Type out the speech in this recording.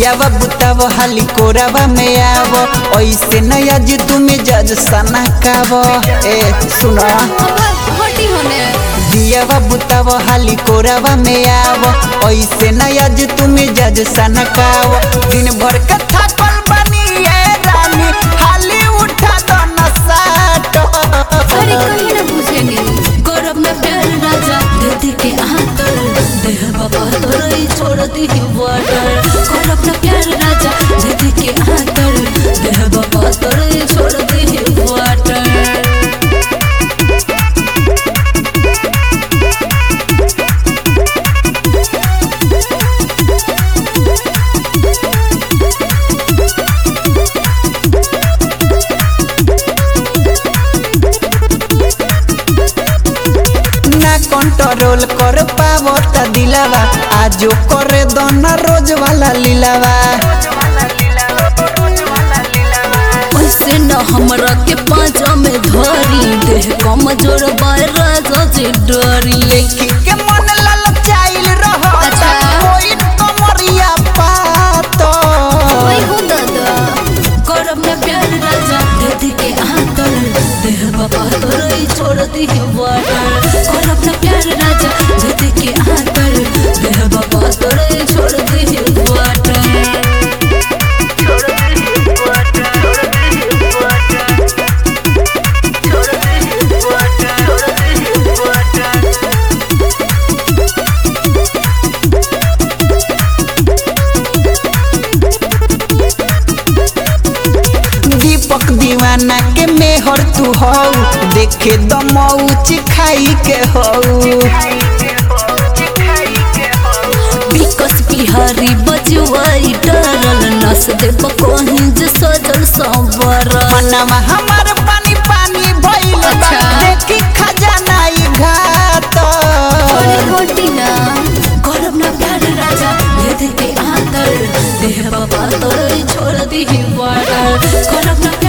दियावा बुताव हाली कोरावा में आव ऐसे न आज तुम्हें जज सना काव ए सुनो हटी होने दियावा बुताव हाली कोरावा में आव ऐसे न आज तुम्हें जज सना काव दिन भर का थकल बनी ए रानी हाली उठा दो न साटो अरे कहीं ना बुझेनी गौरव में प्यार राजा दीदी के आंतर देह बाबा तोरई छोड़ दी वाटर गौरव में प्यार राजा दीदी के आंतर देह बाबा तोरई छोड़ दी वाटर ना कंट्रोल कर पावो त दिलावा आजो करे दो ना रोज वाला लीलावा ऐसे न हमरा के पाँचा में धरी देह कमजोर बाय राजा से डरी देखी के मन ललचाइल रहो अच्छा। कोई कमरिया पातो ओए हो दादा करब में प्यार राजा दीदी के आंतर देह बाबा तोरई छोड़ दी वाटर करब में प्यार राजा दीदी के आंतर देह बाबा तोरई छोड़ दी वाटर दीपक दीवाना के मेहर तू हो देखे दमौच खाई के हो बिकस बिहारी बजवाई डरल नस दे कहीं जे सजल संवर मनवा हमार पानी पानी भइल बा अच्छा। देखी खजाना ई घाट अरे होटी ना करब ना प्यार राजा दीदी के आंतर देह बाबा तोरई छोड़ दी वाटर करब ना प्यार